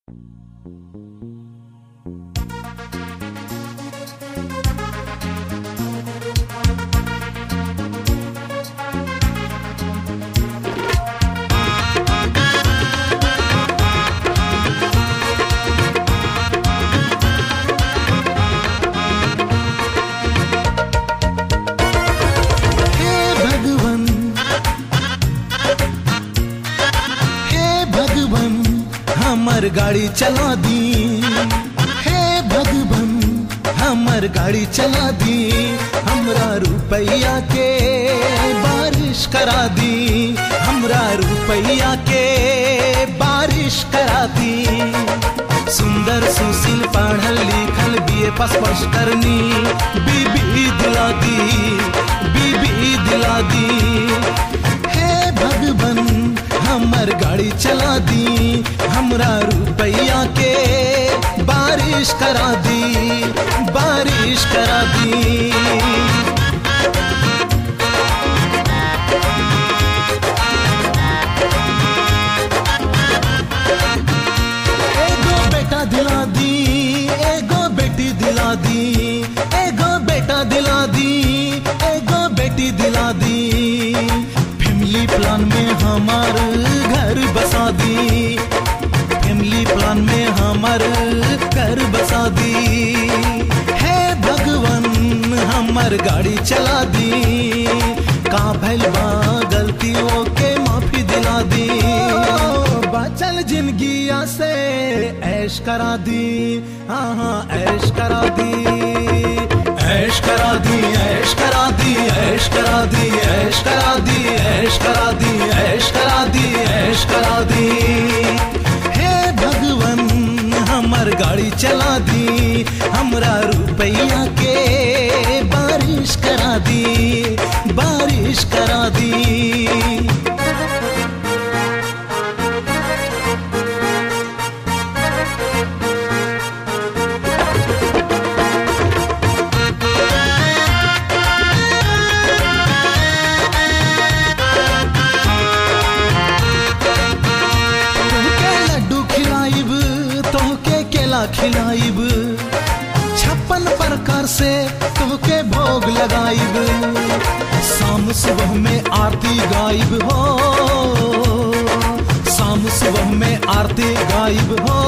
हे भगवन हे भगवन हमर गाड़ी चला दी हे भगवन हमर गाड़ी चला दी हमरा रुपैया के बारिश करा दी हमरा रुपैया के बारिश करा दी सुंदर सुशील पढ़ल लिखल बीए पास पास करनी बीबी दिला दी बीबी दिला दी हे भगवन हमर गाड़ी चला दी हमरा रुपैया के बारिश करा दी बारिश करा दी एगो बेटा दिला दी एगो बेटी दिला दी एगो बेटा दिला दी एगो बेटी दिला दी फैमिली प्लान में हमार घर बसा दी फैमिली प्लान में हमार घर बसा दी हे भगवन हमर गाड़ी चला दी का भैल बा गलतियों के माफी दिला दी बचल जिंदगिया से ऐश करा दी हाँ हाँ ऐश करा दी ऐश करा दी ऐश करा दी ऐश करा दी ऐश करा दी ऐश करा दी ऐश करा दी ऐश करा दी हे भगवन हमर गाड़ी चला दी हमरा रुपैया के बारिश करा दी बारिश करा दी तोहके लड्डू खिलाइब तोहके केला खिलाइब छप्पन प्रकार से तोहके भोग लगाइब शाम सुबह में आरती गाइब हो शाम सुबह में आरती गाइब हो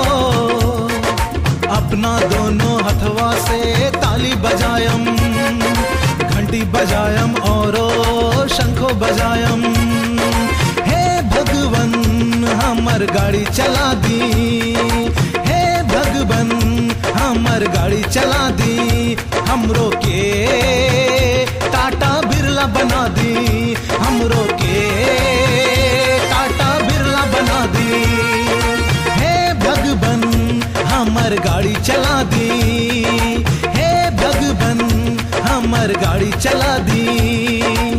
अपना दोनों हथवा से ताली बजायम घंटी बजायम और शंखो बजायम हे भगवन हमर गाड़ी चला दी हे भगवन हमर गाड़ी चला दी हमरो के टाटा बिरला बना दी हमरो के टाटा बिरला बना दी हे भगवन हमर गाड़ी चला दी हे भगवन हमर गाड़ी चला दी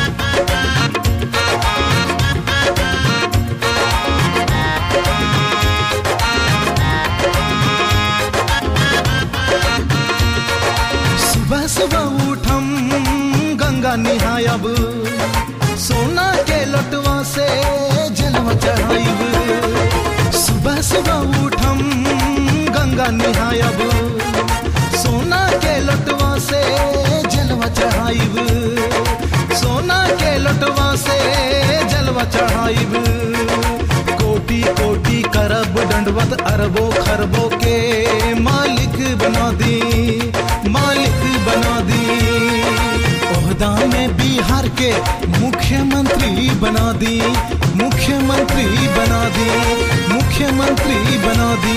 सुबह सुबह उठम गंगा निहायब सोना के लटवा से जलवा चढ़ाइब सुबह सुबह उठम गंगा निहायब सोना के लटवा से जलवा चढ़ाइब सोना के लटवा से जलवा चढ़ाइब कोटि कोटि करब दंडवत अरबों खरबों के मालिक बना दी मालिक बना दी ओहदा में बिहार के मुख्यमंत्री बना दी मुख्यमंत्री बना दी मुख्यमंत्री बना दी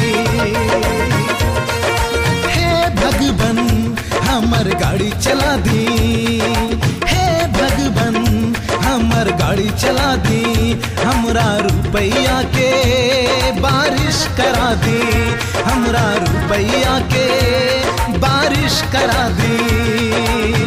हे भगवन हमर गाड़ी चला दी हे भगवन हमर गाड़ी चला दी हमरा रुपैया के बारिश करा दी हमरा रुपैया के बारिश करा दी